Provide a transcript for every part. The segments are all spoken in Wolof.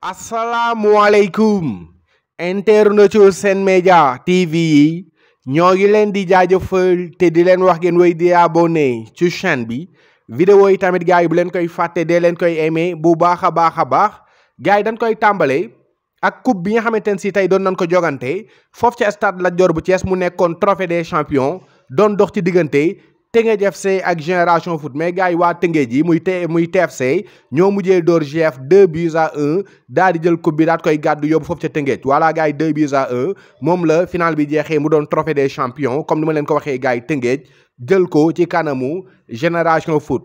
asalaamualeykum internetu Sen Média TV yi ñoo ngi leen di jaajëfal te di leen wax ngeen wéy di abonné ci chaîne bi vidéo yi tamit gars yi bu leen koy fàtte dee leen koy aimé bu baax a baax a baax gars yi dañ koy tàmbale ak coupe bi nga xamante ne si tey doon nañ ko jogante foofu ca stade Lat Dior bu Thiès mu nekkoon trophée des champions doon dox ci diggante Teungueth FC ak Génération Foot mais gars yi waa Teungueth ji muy te muy TFC ñoo mujjee door GF 2 buts à 1 daal di jël coupe bi daal di koy gàddu yóbbu foofu ca Teungueth voilà gars yi 2 buts à 1 moom la final bi jeexee mu doon trophée des champions comme ni ma leen ko waxee gars yi Teungueth jël ko ci kanamu Génération Foot.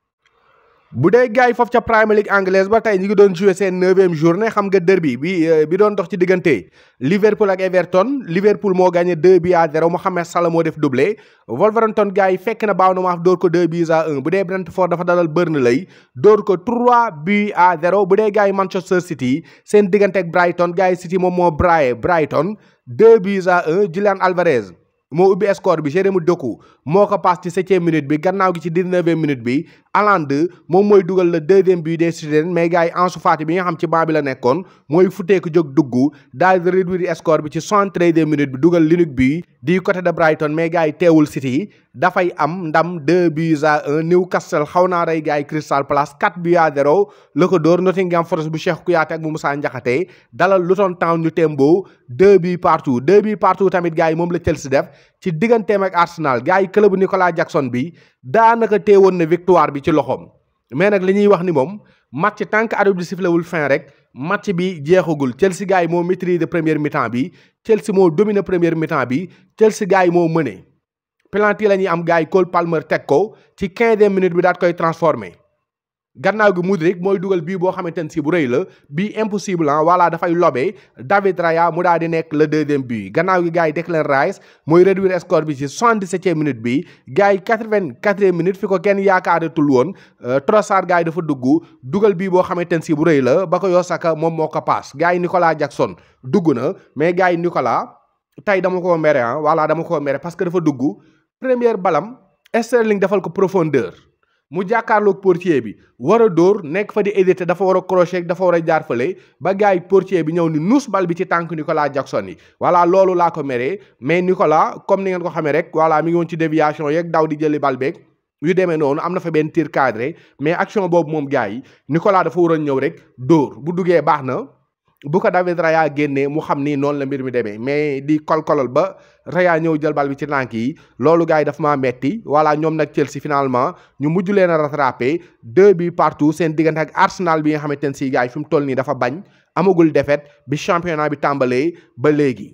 bu dee gars yi foofu ca Premier League anglaise ba tey ñu ngi doon joué seen neuvième journée xam nga derby bi bi doon dox ci diggante Liverpool ak Everton Liverpool moo gagné 2 buts à 0 Mohamed Salah moo def doublé Wolverhampton gars yi fekk na baaw na maaf dóor ko 2 buts à 1 bu dee Brentford dafa dalal Burnley dóor ko 3 buts à 0 bu dee gars yi Manchester City seen diggante ak Brighton gars yi City moom moo braillé Brighton 2 buts à 1 Julian Alvarez. moo ubbi score bi Jérémy Doku moo ko passe ci septième minute bi gannaaw gi ci dix-neuvième minute bi Haaland moom mooy dugal le deuxième but des Citizens mais gars yi Ansu Fati bi nga xam ci banc bi la nekkoon mooy futteeku jóg dugg daal di réduire score bi ci soixante-treizième minute bi dugal l'unique but di côté de Brighton mais gars yi teewul City dafay am ndam deux buts à un Newcastle xaw naa rey gars yi Crystal Palace quatre buts à zéro la ko dóor Nottingham Forest bu Cheikh Kouyaté ak bu Moussa Ndiakhaté dalal Luton Town ñu tembo deux buts partout deux buts partout tamit gars yi moom la Chelsea def ci digganteem ak Arsenal gars yi club Nicolas Jackson bi daanaka teewoon na victoire bi ci loxoom mais nag li ñuy wax ni moom match tant que arbitre bi sifflé wul fin rek match bi jeexagul Chelsea gars yi moo maîtrise première mi-temps bi Chelsea moo dominé première mi-temps bi Chelsea gars yi moo mëne penalty la ñuy am gars yi Cole Palmer teg ko ci quinzième minute bi daat koy transformé gannaaw gi Mudryk mooy dugal bii boo xamante ne si bu rëy la bii impossible ah voilà dafay lobee David Raya mu daal di nekk le deuxième but gannaaw gi gars yi Declan Rice mooy réduire score bi ci soixante-dix-septième minute bi gars yi quatre-vingt-quatrième minute fi ko kenn yaakaaratul woon Trossard gars yi dafa dugg dugal bii boo xamante ne si bu rëy la ba ko Yosaka moom moo ko paas gars yi Nicolas Jackson dugg na mais gars yi Nicolas tey dama ko mere ah voilà dama ko mere parce que dafa dugg première balam Sterling defal ko profondeur. mu jàkkaarloog portier bi war a dóor nekk fa di hésiter dafa war a crochet dafa war a jaar fële ba gars yi portier bi ñëw ni nuus bal bi ci tànk Nicolas Jackson yi voilà loolu laa ko meree mais Nicolas comme ni ngeen ko xamee rek voilà mi ngi woon ci déviation yeeg daw di jëli bal beeg yu demee noonu am na fa benn tir cadré mais action boobu moom gars yi Nicolas dafa waroon ñëw rek dóor bu duggee baax na bu ko David Raya génnee mu xam ni noonu la mbir mi demee mais di kolkolol ba Raya ñëw jël bal bi ci tànk yi loolu gars yi dafa maa metti voilà ñoom nag Chelsea finalement ñu mujj leen a rattrapé deux buts partout seen diggante ak Arsenal bi nga xamante ne si gars yi fi mu toll nii dafa bañ amagul défaite bi championnat bi tàmbalee ba léegi.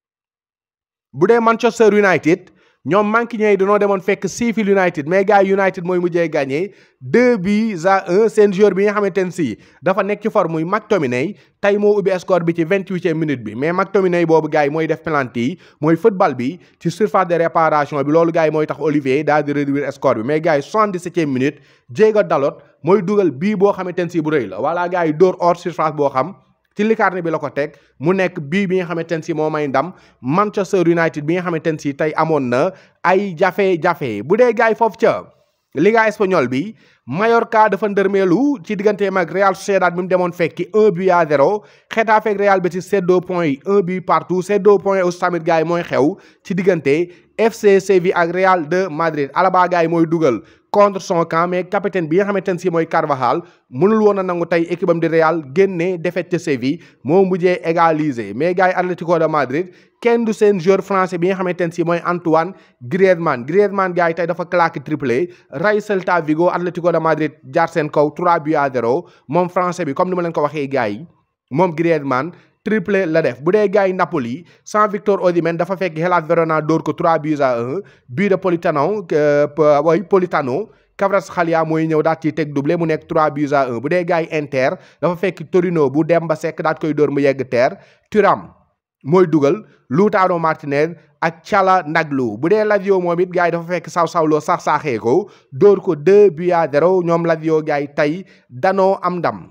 bu dee Manchester United ñoom manqué ñooy dañoo demoon fekk Sheffield United mais gars yi United mooy mujjee gagné deux buts à un seen joueur bi nga xamante ne si dafa nekk ci forme muy McTominay tey moo ubbi score bi ci vingt-huitième minute bi mais McTominay boobu gars yi mooy def penalty yi mooy football bi ci surface de réparation bi loolu gars yi mooy tax Olivier daal di réduire score bi mais gars yi soixante-dix-septième minute Diego Dalot mooy dugal bii boo xamante ne si bu rëy la voilà gars yi dóor hors surface boo xam. ci likarne bi la ko teg mu nekk bii bi nga xamante ne si moo may ndam Manchester United bi nga xamante ne si tey amoon na ay jafe-jafe bu dee gars yi foofu ca Liga espagnole bi Mallorca dafa ndërmeelu ci digganteem ak Real Sociedad bi mu demoon fekki un but à zéro Getafe ak Real Betis seddoo points yi un but partout seddoo points aussi tamit gars yi mooy xew ci diggante FC Séville ak Real de Madrid Alaba gars yi mooy dugal contre son camp mais capitaine bi nga xamante ne si mooy Carvajal mënul woon a nangu tey équipe am di Real génne défaite ca Séville moo mujjee égaliser mais gars yi Atlético de Madrid kenn du seen joueur français bi nga xamante ne si mooy Antoine Griezmann Griezmann gars yi tey dafa claqué triplé ray Celta Vigo Atlético de Madrid jaar seen kaw 3 buts à 0 moom français bi comme ni ma leen ko waxee gars yi moom Griezmann triplé la def bu dee gars yi Napoli sans Victor Osimhen dafa fekk Hellas Verona dóor ko 3 buts à 1 but de Politano way Politano Kvaratskhelia mooy ñëw daal ciy teg doublé mu nekk 3 buts à 1 bu dee gars yi Inter dafa fekk Torino bu Demba Seck daal koy dóor mu yegg terre Thuram mooy dugal Lautaro Martinez ak Calhanoglu bu dee Lazio moom it gars yi dafa fekk saw sawloo sax saaxee ko dóor ko 2 buts à 0 ñoom Lazio gars yi tey danoo am ndam.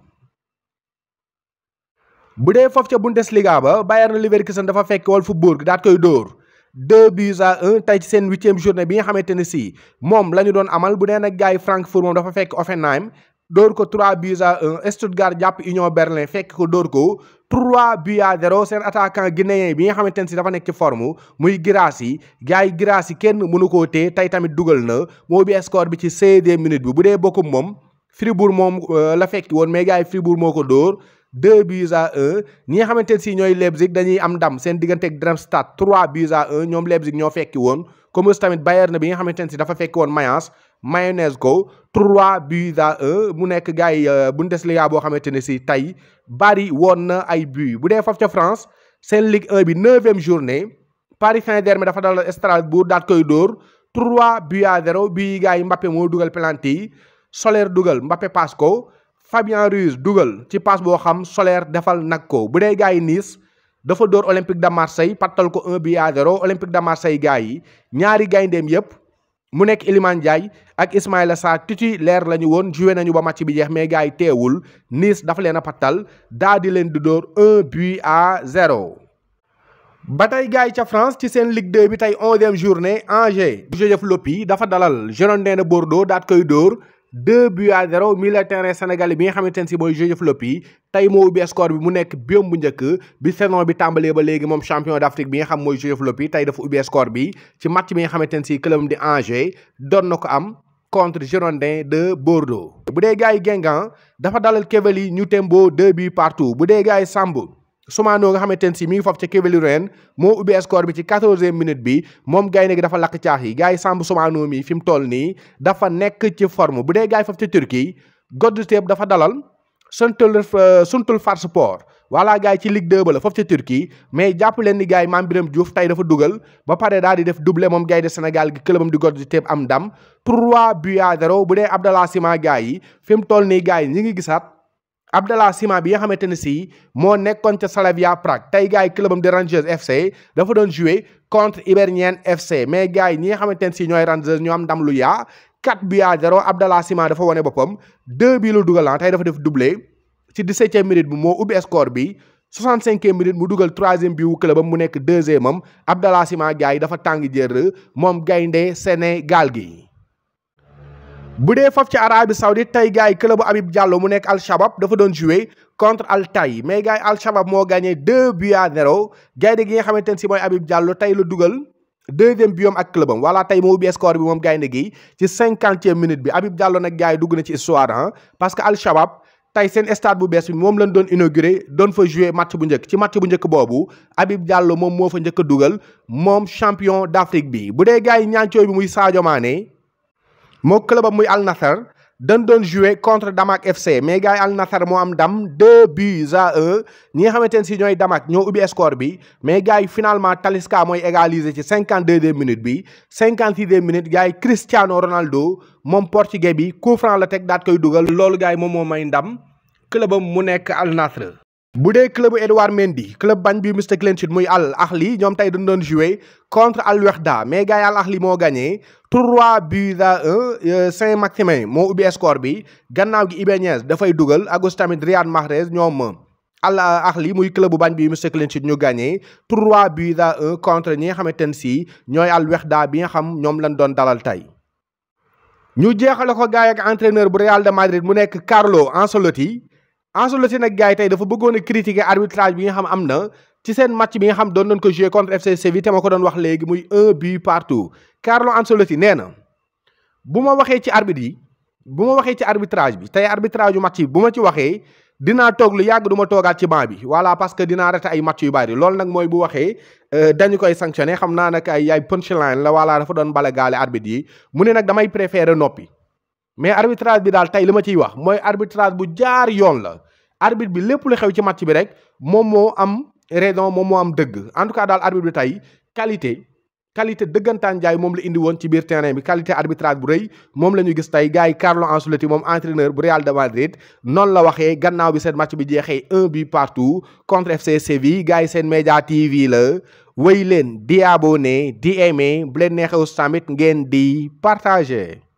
bu dee foofu ca Bundesliga ba Bayern Leverkusen dafa fekk Wolfsburg daat koy dóor deux buts à un tey ci seen huitième journée bi nga xamante ne si moom la ñu doon amal bu dee nag gars yi Francfort moom dafa fekk Offenheim dóor ko 3 buts à 1 Stuttgart jàpp Union Berlin fekk ko dóor ko 3 buts à 0 seen attaquant guinéen bi nga xamante ne si dafa nekk ci forme muy Guirassy gars yi Guirassy kenn mënu koo téye tey tamit dugal na moo bi score bi ci 16e minute bi bu dee bokkum moom Fribourg moom la fekki woon mais gars yi Fribourg moo ko dóor 2 buts à 1 ñi nga xamante ne si ñooy Leipzig dañuy am ndam seen diggante ak Darmstadt 3 buts à 1 ñoom Leipzig ñoo fekki woon comme tamit Bayern bi nga xamante ne si dafa fekki woon Mayence mayonnaise ko 3 buts à 1 mu nekk gars yi Bundesliga boo xamante ne si tey bari woon na ay buts bu dee foofu ca France seen Ligue 1 bi 9e journée Paris Saint-Germain dafa dal Strasbourg daat koy dóor 3 buts à 0 bii gars yi Mbappé moo dugal penalty yi Soler dugal Mbappé passe ko Fabien Ruiz dugal ci passe boo xam Soler defal nag ko bu dee gars yi Nice dafa dóor Olympique de Marseille pattal ko 1 but à 0 Olympique de Marseille gars yi ñaari gayndeem yépp mu nekk Iliman Ndiaye ak Ismaïla Sarr titulaire la ñu woon joué nañu ba match bi jeex mais gars yi teewul Nice dafa leen a pattal daa di leen di dóor 1 but à 0. ba tey gars yi ca France ci seen Ligue 2 bi tey onzième journée Angers Joseph Lopi dafa dalal Girondins de Bordeaux daat koy dóor. 2 buts à 0 milieu terrain sénégalais bi nga xamante ne si mooy Joseph Lopi tey moo ubbi score bi mu nekk biom bu njëkk bi saison bi tàmbalee ba léegi moom champion d'Afrique bi nga xam mooy Joseph Lopi tey dafa ubbi score bi ci match bi nga xamante ne si club di Angers doon na ko am contre Girondins de Bordeaux. bu dee gars yi Guingamp dafa dalal Quevilly Newtembo 2 buts partout bu dee gars yi Samb. Soumano nga xamante ne si mi ngi foofu ca Quevilly Rouen moo ubbi score bi ci quatorzième minute bi moom gaynde gi dafa lakk caax yi gars yi Samb Soumano mi fi mu toll nii dafa nekk ci forme bu dee gars yi foofu ca Turquie Godtepe dafa dalal Suntul Suntul Farspor voilà gars yi ci Ligue 2 ba la foofu ca Turquie mais jàpp leen ni gars yi Mame Birame Diouf tey dafa dugal ba pare daal di def doublé moom gaynde Sénégal gi clubam di Godtepe am ndam 3 buts à 0 bu dee Abdallah Sima gars yi fi mu toll nii gars yi ñi ngi gisaat Abdallah Sima bi nga xamante ne si moo nekkoon ca Slavia Prague tey gars yi clubam di Rangers FC dafa doon jouer contre Hibernian FC mais gars yi ñi nga xamante ne si ñooy Rangers ñoo am ndam lu yaa 4 buts à 0 Abdallah Sima dafa wane boppam 2 bii lu dugal tey dafa def doublé ci 17e minute bi moo ubbi score bi 65e minute mu dugal 3e bi wu clubam mu nekk 2e am Abdallah Sima gars yi dafa tàng jër moom gaynde Sénégal gi. bu dee foofu ci Arabie Saoudite tey gars yi club Habib Diallo mu nekk Al Shabab dafa doon jouer contre Al Tay mais gars yi Al Shabab moo gagné 2 buts à 0 gaynde gi nga xamante ne si mooy Habib Diallo tey la dugal deuxième biom ak clubam voilà tey moo ubbi score bi moom gaynde gi ci cinquantième minute bi Habib Diallo nag gars yi dugg na ci histoire ah parce que Al Shabab tey seen stade bu bees bi moom lañ doon inauguré doon fa jouer match bu njëkk ci match bu njëkk boobu Habib Diallo moom moo fa njëkk a dugal moom champion d'Afrique bi bu dee gars yi ñaancooy bi muy Sadio Mané moo clubam muy Al Nassr dañ doon jouer contre Damak FC mais gars yi Al Nassr moo am ndam 2 buts à 1 ñi nga xamante ne si ñooy Damak ñoo ubbi score bi mais gars yi finalement Talisca mooy égaliser ci 52e minute bi 56e minute gars yi Cristiano Ronaldo moom portugais bi coup franc la teg daat koy dugal loolu gars yi moom moo may ndam clubam mu nekk Al Nassr. bu dee club Edouard Mendy club bañ bi Mr Clean muy Al Ahli ñoom tey dañ doon jouer contre Al Wehda mais gars yi Al Ahli moo gagné 3 buts à 1 Saint-Maximin moo ubbi score bi gannaaw gi Ibáñez dafay dugal agus tamit Riyad Mahrez ñoom Al Ahli muy club bu bañ bi Mr Clean ñu gagné 3 buts à 1 contre ñi nga xamante ne si ñooy Al Wehda bi nga xam ñoom lañ doon dalal tey. ñu jeexale ko gars yi ak entraîneur bu Real de Madrid mu nekk Carlo Ancelotti. Ancelotti nag gars yi tey dafa bëggoon a critiquer arbitrage bi nga xam am na ci seen match bi nga xam doon nañ ko jouer contre FC Séville te ma ko doon wax léegi muy un but partout Carlo Ancelotti nee na bu ma waxee ci arbitre yi bu ma waxee ci arbitrage bi tey arbitrage yu match yi bu ma ci waxee dinaa toog lu yàgg du ma toogaat ci banc bi voilà parce que dinaa rate ay match yu bari loolu nag mooy bu waxee dañu koy sanctionné xam naa nag ay ay punchline la voilà dafa doon bale gaale arbitre yi mu ne nag damay préférer noppi mais arbitrage bi daal tey li ma ciy wax mooy arbitrage bu jaar yoon la arbitre bi lépp lu xew ci match bi rek moom moo am raison moom moo am dëgg en tout cas daal arbitre bi tey qualité qualité dëggantaan jaay moom la indi woon ci biir terrain bi qualité arbitrage bu rëy moom la ñu gis tey gars yi Carlo Ancelotti moom entraîneur bu Real de Madrid noonu la waxee gannaaw bi seen match bi jeexee un but partout contre FC Séville gars yi seen média TV la wéy leen di abonné di aimé bu leen neexew tamit ngeen di partagé.